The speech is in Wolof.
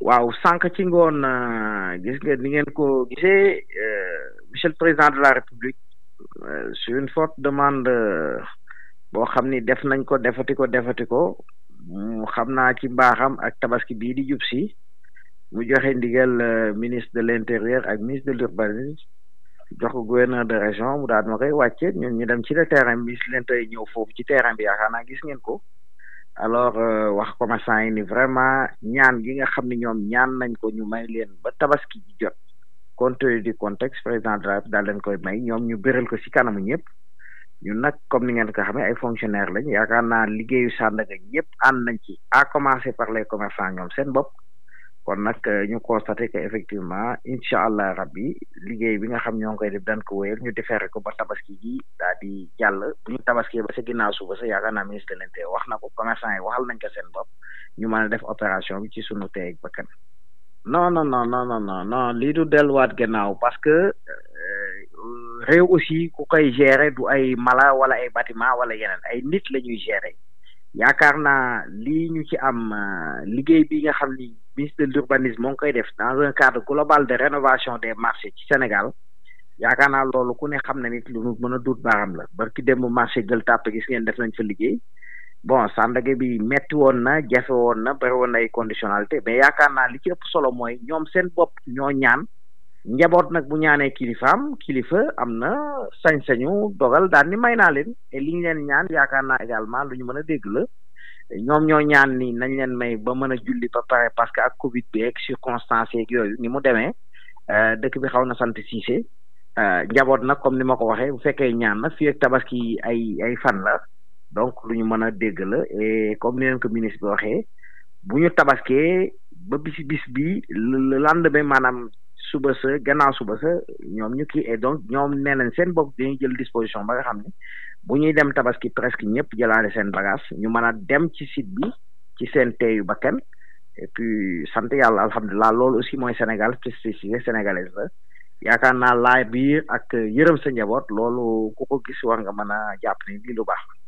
waaw sànq ci ngoon gis nga ni ngeen ko gisee monsieur le président de la république sur une forte demande boo xam ni def nañ ko defati ko defati ko mu xam naa ci mbaaxam ak tabaski bii di jub si mu joxe ndigal ministre de l' intérieur ak ministre de l'urbanisme jox ko gouverneur de région mu daal ma koy wàcce ñun ñu dem ci le terrain ministre de l'intérieur ñëw foofu ci terrain bi yaakaar naa gis ngeen ko alors wax commerçant yi ni vraiment ñaan gi nga xam ne ñoom ñaan nañ ko ñu may leen ba tabaski ji jot compte tenu du contexte président de la daal leen koy may ñoom ñu bëral ko ci kanamu ñëpp ñun nag comme ni ngeen ko xamee ay fonctionnaire lañ yaakaar naa liggéeyu Sandaga ñëpp ànd nañ ci à commencer par les commerçants ñoom seen bopp kon nag ñu constaté que effectivement incha allah rabbi liggéey bi nga xam ñoo ngi koy def daan ko wéyal ñu defeere ko ba tabaski ji daal di jàll bu ñu tabaski ba sa ginnaaw suba sa yaakaar naa ministre de l'intérieur wax na ko commerçant yi waxal nañ ko seen bopp ñu mën a def opération bi ci sunu teeg bakkan non non non non non non non lii du delluwaat gannaaw parce que réew aussi ku koy gérer du ay mala wala ay bâtiment wala yeneen ay nit la ñuy gérer yaakaar naa lii ñu ci am liggéey bi nga xam ni ministre de l'urbanisme moo ngi koy def dans un cadre global de rénovation des marchés ci Sénégal yaakaar naa loolu ku ne xam na nit lu nu mën a duut baaxam la barki démb marché Gueule Tapée gis ngeen def nañ fa liggéey bon Sandaga bi metti woon na jafe woon na bari woon na ay conditionnalité mais yaakaar naa li ci ëpp solo mooy ñoom seen bopp ñoo ñaan njaboot nag bu ñaanee kilifaam kilifa am na sañ-sañu dogal daal ni may naa leen et li ñu leen ñaan yaakaar naa également lu ñu mën a dégg la ñoom ñoo ñaan ni nañ leen may ba mën a julli ba pare parce que ak Covid bi ak circonstances yeeg yooyu ni mu demee dëkk bi xaw na sant siise njaboot nag comme ni ma ko waxee bu fekkee ñaan na fii ak tabaski ay ay fan la donc lu ñu mën a dégg la et comme ni leen ko ministre bi waxee bu ñu tabaskee ba bis bis bi le lendemain maanaam suba sa gannaaw suba sa ñoom ñu kii et donc ñoom nee nañ seen bopp dañuy jël disposition ba nga xam ne bu ñuy dem tabaski presque ñëpp jëlaale seen bagage ñu mën a dem ci site bi ci seen teeyu bakkan et puis sant yàlla alhamdulilah loolu aussi mooy Sénégal spécificité sénégalaise la yaakaar naa laay biir ak yërëm sa njaboot loolu ku ko gis war nga mën a jàpp ni lii lu baax